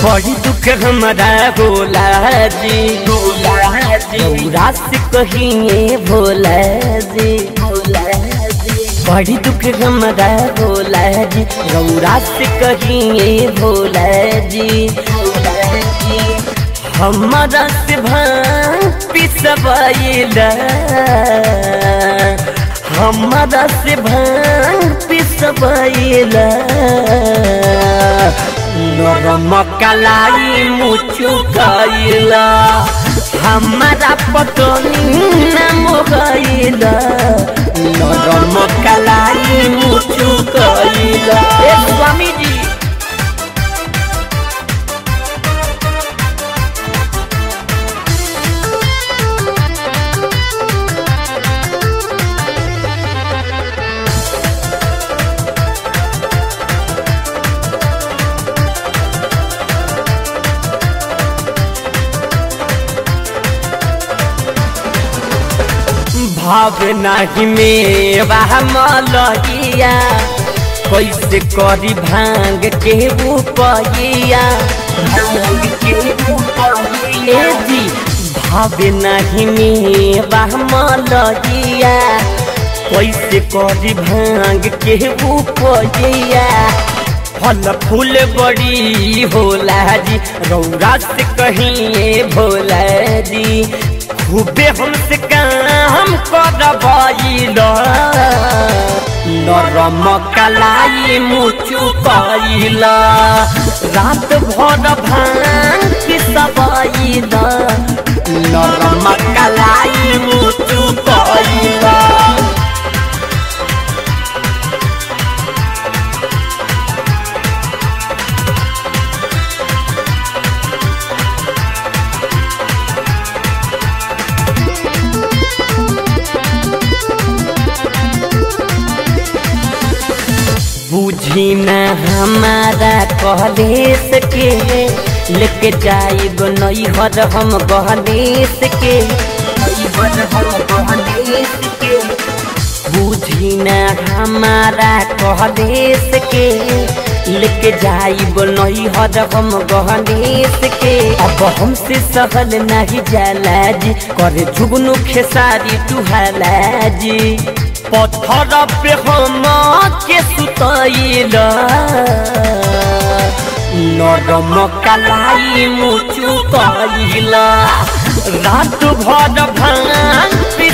बड़ी दुख हमारा भोला जी भोला जी रात से कहिए भोला जी भोला जी बड़ी दुख हमारा भोला जी गौरा से कहिए भोला जी भोला जी हमारा से भांग पिसवाइला हमारा से भांग पिसवाइला नरम कलाई मुचु गइला हमारा पतनी नाम गइला नरम कलाई मुचु गइला ए स्वामी जी भाव नाही मेवा मलहिया कैसे करी भांग के उपैया भांग के उपैया ए जी भाव नाही मेवा मलहिया कैसे करी भांग के उपैया फल फूल बड़ी होला जी रौरा से कहिए भोला जी खूबे हमसे काम करबैल नरम कलाई मुचु कैल रात भर भांग पिसबैल नरम कलाई मुचु कैल बुझी न हमारा कहलेस के लेके जाइब नैहर हम गहनेस के नैहर हम गहनेस के बुझी न हमारा कहलेस के लेके जाइब नैहर हम गहनेस के अब हमसे सहल नहीं जाला जी करे झुगनू खेसारी तुहाला जी पत्थर पे हम के सुतैल नरम कलाई मुचु कैल रात भर भांग